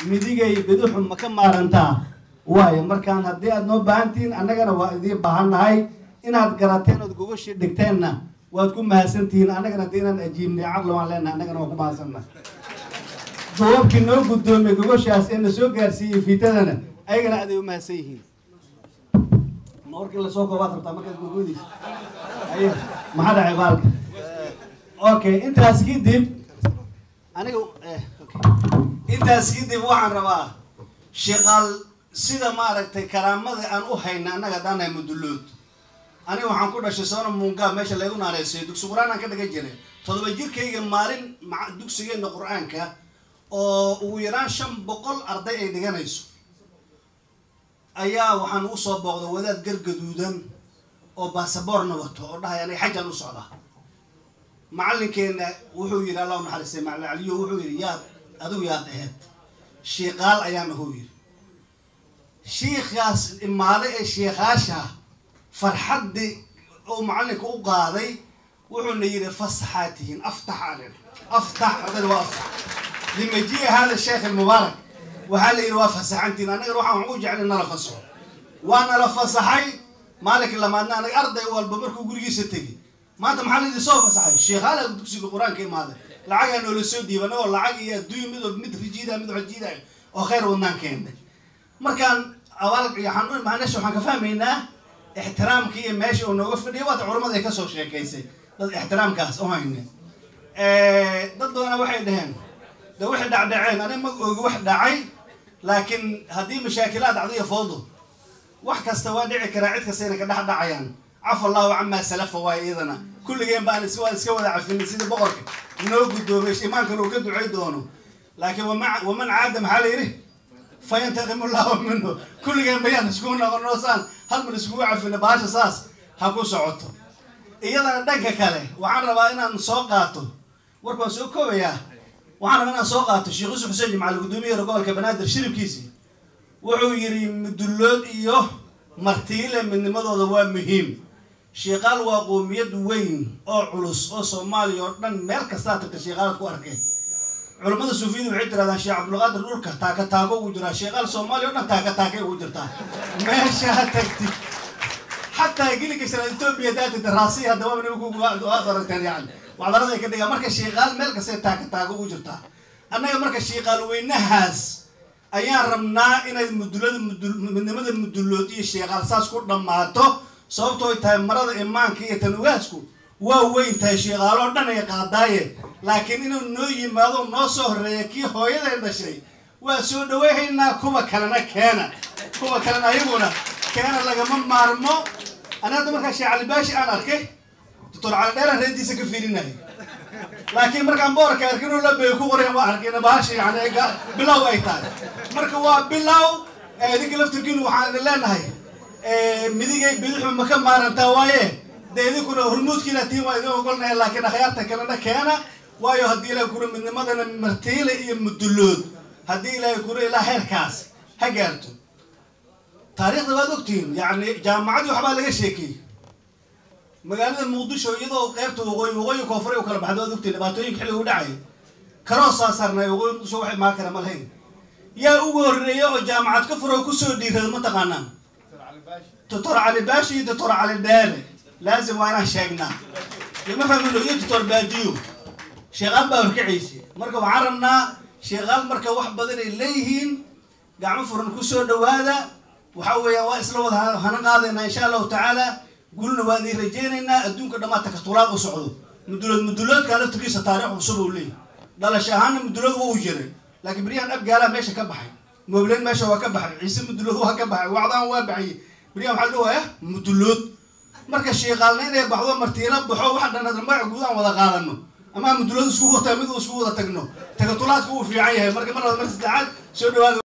midigay bidixu ma ka maarantaa waayo markaan haddii aad noo baahantihiin annagana waa idiin baahannahay inaad garateen ood gogoshii dhigteenna waad ku mahadsantihiin annagana haddii inaan ajiibnay caqli waan leenahay annagana waan ku mahadsannahay duwabkii noo guddoomay gogoshaas ee na soo gaarsiiyey fiitadana ayagana aad ay u mahadsan yihiin ma warkii lasoo koobaad rabtaa markaad gogodiisa aye maxaa dhacay baalka okay intaas kadib aniga intaas kadib waxaan rabaa shaqaal sida maaragtay karaamada aan u hayna annaga haddaan nahay mudullood aniga waxaan ku dhashay soona muungaa meesha laygu naaneysayo dugsi qur-aan aan ka dhigan jiray toddoba jirkayga maalin ma dugsigeena qur-aanka oo ugu yaraan shan boqol arday ay dhiganayso ayaa waxaan u soo booqday wadaad gargaduudan oo baasaboorna wato oo dhahay aniga xajaan u socdaa macallinkeena wuxuu yidhi allah u naxariistay macallin caliyo wuxuu yidhi yaad adigu yaad aheyd shiiqaal ayaana huu yidhi shiikaas imaade ee shiikaasha farxaddii uu macallinka u qaaday wuxuuna yidhi fasaxaa tihiin aftax alen aftax ardayda waa aftax limajiya hada sheekh almubaarak waxaa la yidhi waa fasaxantiin annagana waxaan waxu jeclay nala fasaxo waa nala fasaxay maalinka lamaadna anaga arday walba markuu gurigiisa tegi maanta maxaa laydin soo fasaxay sheekhaala dugsiga qur-aanka imaaday lacagaa noola soo dhiiban oo lacag iyo adduunya mid mid rijiida mid xojiida oo khayr wadnaan keentay markaan abaal macnesha waxaan ka fahmaynaa ixtiraamka iyo meesha uu nooga fadhiya waata culamada ay kasoo sheekaysay dad ixtiraamkaas u hayne dad badana waxay dhaheen de waxay dhacdhaceen aniga ma oogi wax dhacay laakiin haddii mashaakilaad dhacdiyo foodo wax kasta waa dhici karaa cid kasta inay ka dhex dhacayaan cafa allahu camaa salafa waay iyadana kulligeen baan is waan iska wada cafinay sidii boqorka noo guddoomay imaankan uu ka ducay doono laakiin wama waman caada maxaa la yidhi fayantaqimu llahu minhu kulligeen bayaan iskugu noqono saan hal mar iskugu cafina baasha saas ha ku socoto iyadana dhanka kale waxaan rabaa inaan soo qaato warka waan soo koobayaa waxaan rabaa inaan soo qaato sheekh yusuf xuseen jimcaali guddoomiyaha gobolka banaadir shiribkiisii wuxuu yidhi mudullood iyo martiile midnimadooda waa muhiim sheekaal waa qoomiyad weyn oo culus oo soomaaliya oo dhan meel kastaa tagta sheekaalaad ku arkay culammada suufiyadu waxay tirahdaan sheekh cabdulqaadir dhulka taaka taako ugu jiraa sheekaal soomaaliya o dhan taaka taakay ugu jirtaa meeshaa tagtid xataa gilika shanaad etoobiya daatida raasiya haddaba nimankuwaad aragteen yani wacdarada ay ka dhigaan marka sheekaal meel kastay taaka taako ugu jirtaa annaga marka sheekaal weynahaas ayaan rabnaa inay mudulada midnimada mudullood iyo sheekaal saas ku dhammaato sababto ay tahay marada imaanka iyo tanugaasku waa weyn tahay sheekaaloo dhan ay qaadaaye laakiin inuu noo yimaado noo soo horeeya kii hooyaday dhashay waa soo dhaweyhaynaa kuwa kalena keena kuwa kalena ayaguna keena lagama maarmo ani hadda markaa sheekh calibaashi aan arkay doctor cali dheeraan reediisa ka fiirinaya laakiin markaan boorka arkin labay ku qoreen waa arkayna bahasha yani bilow ay tahay marka waa bilow idinka laftirkiinu waxaan idin leenahay midigay bidixu ma ka maarantaa waaye dee idinkuna hormuudkiina tiin waa idin ogolnahay laakiin akhyaarta kalena keena waayo haddii ilahay kura midnimadana martiile iyo mudullood haddii ilaahay kura ilaa heerkaas ha gaarto taariikhda waad ogtihiin yani jaamacadii waxbaa laga sheekiyey magaalada muqdisho iyadoo qeybta waqooyi waqooyi koonfure u kala baxda waad ogtihiin dhibaatooyinka xilliga u dhacay karoosaa saarnay waqooyi muqdisho wax imaan kara ma lahayn yaa ugu horreeya oo jaamacad ka furo kusoo dhiirada ma taqaanaan doctor cali baashi iyo doctor cali dheere laazim waa inaan sheegnaa lama fahmino iyo doctor baadiyo sheekaal baa horkacaysa marka waxaan rabnaa sheekaal marka wax badan ay leeyihiin gacmo furan kusoo dhawaada waxa weeyaan waa isla wada hana qaadaynaa insha allahu tacaala gulna waa idin rajaynaynaa adduunka dhammaan takatulaad u socdo mudulood muduloodka laftirkiisa taariikh cusub uu leeyahy dhalasho ahaana mudulood waa u jiray laakiin beryahan abgaalaa meesha ka baxay moobleed meesha waa ka baxay ciise mudulood waa ka baxay wacdaan waa baxayay beryahan waxaa dhawaya mudulood marka sheekaalna inay baxdo martiila baxo waxa dhan magaca guud aan wada qaadano ama mudulood isku wata mid isku wada tagno takatulaadka uu fiican yahay marka mar mar saddexaad soo dhawaada